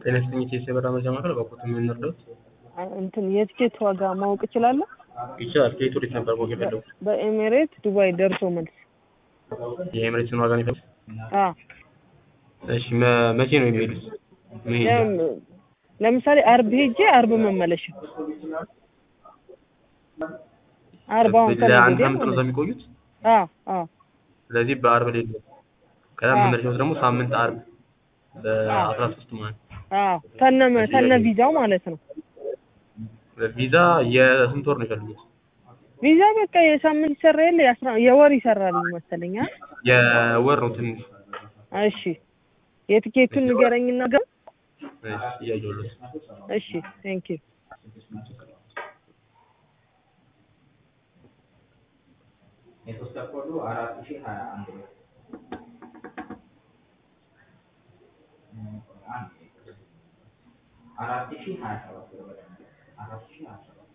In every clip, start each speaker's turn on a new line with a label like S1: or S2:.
S1: ጤና ይስጥልኝ የኢትዮ በራ መረጃ ማዕከል በኮት የምንረዳት
S2: እንትን የትኬት ዋጋ ማወቅ እችላለሁ?
S1: ይቻላል። ከየት ወዴት ነበር ማወቅ የፈለጉት?
S2: በኤሚሬት ዱባይ ደርሶ መልስ።
S1: የኤምሬትስን ዋጋ ነው የፈለጉት?
S2: አዎ
S1: እሺ መ- መቼ ነው የሚሄዱት? መሄጃ
S2: ለም- ለምሳሌ አርብ ሄጄ አርብ መመለሻ አርብ አሁን
S1: ለአንድ
S2: ከነገ
S1: ሳምንት ነው
S2: ወዲያ
S1: እዛ የሚቆዩት።
S2: አዎ አዎ
S1: ስለዚህ በአርብ ሌለ ከዛ
S2: አዎ።
S1: መመለሻው ደግሞ ሳምንት አርብ በአስራ ሶስት ማለት
S2: አዎ ከነ ከነ ቪዛው ማለት ነው።
S1: ቪዛ የስንት ወር ነው የፈለጉት?
S2: ቪዛ በቃ የሳምንት ይሰራ የለ የአስራ የወር ይሰራል መሰለኝ። አ?
S1: የወር ነው ትንሽ
S2: እሺ የትኬቱን ንገረኝና ገ
S1: እሺ፣ እያየሁለት
S2: እሺ ቴንክ ዩ
S3: የሶስት ኮዱ አራት ሺህ ሀያ አንድ ብር አራት ሺህ ሀያ ሰባት ብር በደንብ አራት ሺህ ሀያ ሰባት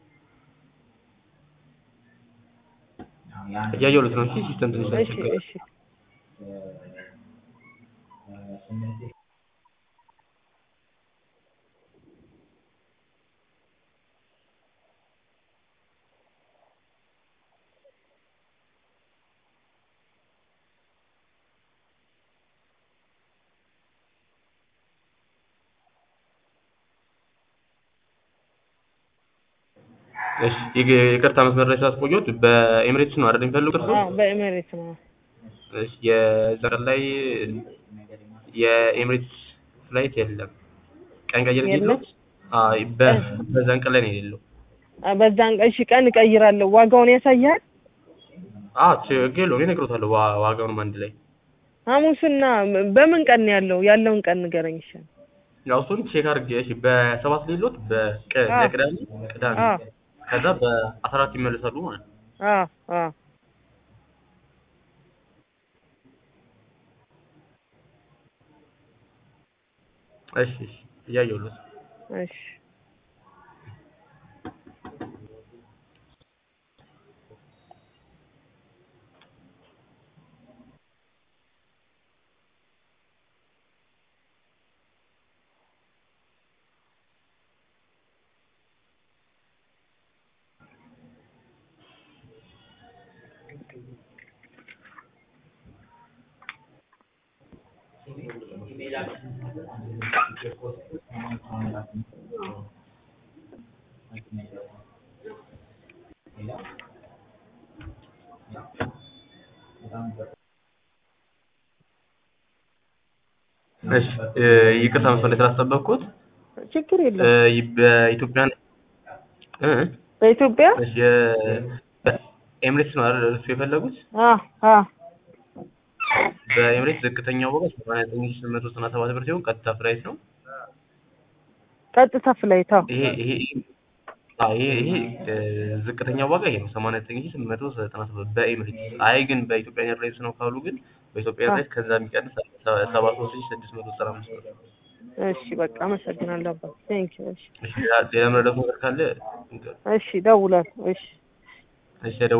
S3: አዎ፣ የአንድ
S1: እያየሁለት ነው። እሺ ሲስተም ትንሽ
S2: እሺ
S1: ያስቸግራል።
S2: እሺ
S3: ስምንት ሺህ
S1: እሺ ይግ- ይቅርታ መስመር ላይ ስላስቆየሁት በኤምሬትስ ነው አይደል የሚፈልጉት እርስዎ?
S2: አዎ በኤሚሬት ነው።
S1: እሺ የዛ ቀን ላይ የኤምሬትስ ፍላይት የለም። ቀን ቀይር
S2: የለም?
S1: ነው? አይ በ- በዛን ቀን ላይ ነው የሌለው።
S2: አ፣ በዛን ቀን እሺ ቀን እቀይራለሁ። ዋጋውን ያሳያል።
S1: አዎ ችግር የለውም እነግሮታለሁ ዋ- ዋጋውንም አንድ ላይ
S2: ሐሙስና በምን ቀን ነው ያለው? ያለውን ቀን ንገረኝ ይሻል።
S1: ያው እሱን ቼክ አድርጌ እሺ በሰባት ሌሎት በቀ-
S2: አዎ።
S1: ለቅዳሜ ቅዳሜ
S2: አዎ
S1: ከዛ በአስራ አራት ይመለሳሉ ማለት ነው።
S2: አዎ አዎ
S1: እሺ እሺ እያየሁለት
S2: እሺ
S1: እሺ እ፣ ይቅርታ መስመር ላይ ስላስጠበቅኩት
S2: ችግር
S1: እ፣
S2: የለም።
S1: ይ- በኢትዮጵያ እ
S2: በኢትዮጵያ
S1: እሺ የ- በኤምሬትስ ነው አይደል እሱ የፈለጉት?
S2: አዎ አዎ
S1: በኤምሬትስ ዝቅተኛው ዋጋ ሰማንያ ዘጠኝ ሺህ ስምንት መቶ ዘጠና ሰባት ብር ሲሆን ቀጥታ ፍላይት ነው።
S2: ቀጥታ ፍላይት አዎ
S1: ይሄ ይሄ አዎ ይሄ ይሄ እ፣ ዝቅተኛው ዋጋ ይሄ ነው ሰማንያ ዘጠኝ ሺህ ስምንት መቶ ዘጠና ሰባት በኤምሬትስ። አይ ግን በኢትዮጵያ ኤርላይንስ ነው ካሉ ግን በኢትዮጵያ ኤርላይንስ ከዛ የሚቀንስ ሰባ ሶስት ሺህ ስድስት መቶ ዘጠና አምስት ብር።
S2: እሺ በቃ አመሰግናለሁ አባት ቴንክ ዩ እሺ
S1: እሺ ሌላ ሌላ መረዳት ነገር ካለ
S2: እሺ ደውላለሁ እሺ
S1: እሺ